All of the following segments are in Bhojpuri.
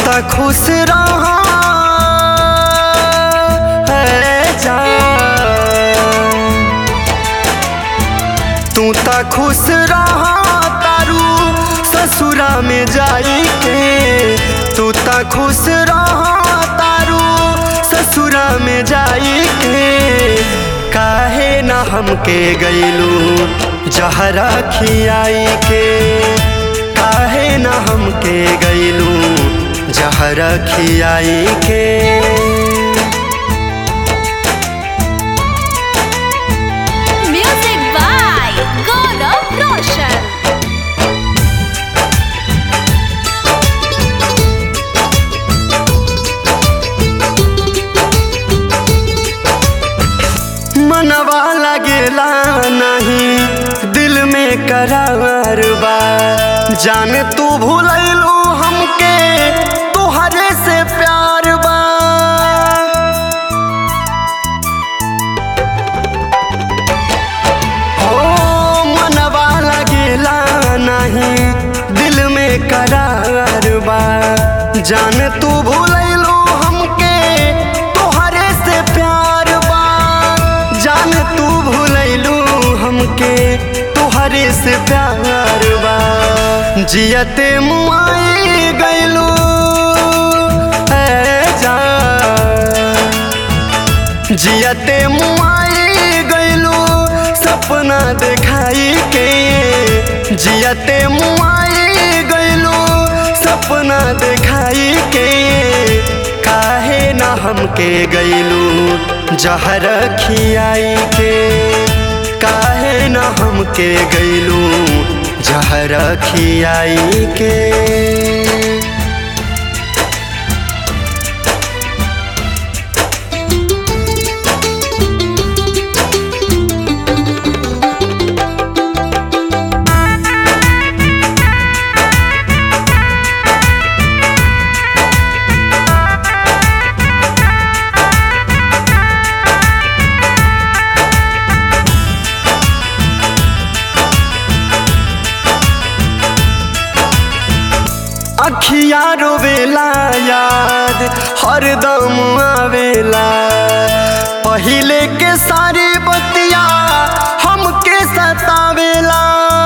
त खुश रहा है जान तू त खुश रहा तारू ससुरा में जाई के तू त खुश रहा तारू ससुरा में जाई के काहे ना हमके गईलू जहरा खियाई के काहे ना हमके गईलू जहरा खियाई के Music by Gaurav Roshan. मनवा लगेला नहीं दिल में करार बा जान तू भूलैलू हमके तोहरे से प्यार बा ओ मनवा लगेला नहीं दिल में करार बा जान तू भूलैलू हमके तोहरे से प्यार बा जान तू भूलैलू हमके तोहरे से प्यार बा जियते मुआई गैलू है जान जियते मुआई गैलू सपना देखाई के जियते मुआई गैलू सपना देखाई के काहे ना हमके गैलू जहर खियाई के काहे ना हमके गैलू जहर खियाई के अखिया रोवेला याद हरदम आवेला पहिले के सारी बतिया हमके सतावेला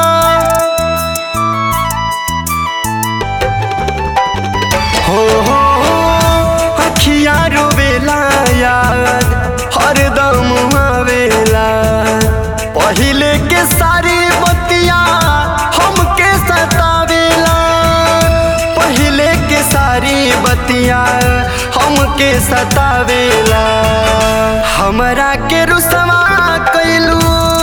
हो हो हो, अखिया रोवेला याद हरदम आवेला पहिले के सारी बतिया हमके सतावेला पहिले के सारी बतिया हमके सतावेला हमरा के रुसवा कैलू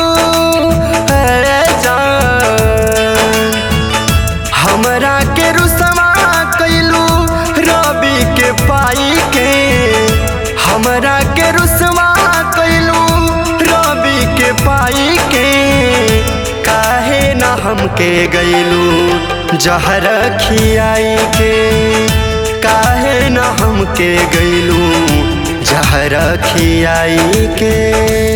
है जान हमरा के रुसवा कैलू रवि के पाई के हमरा के रुसवा कैलू रवि के पाई के काहे ना हमके गैलू जहर खियाई के काहे ना हमके गैलू जहर खियाई के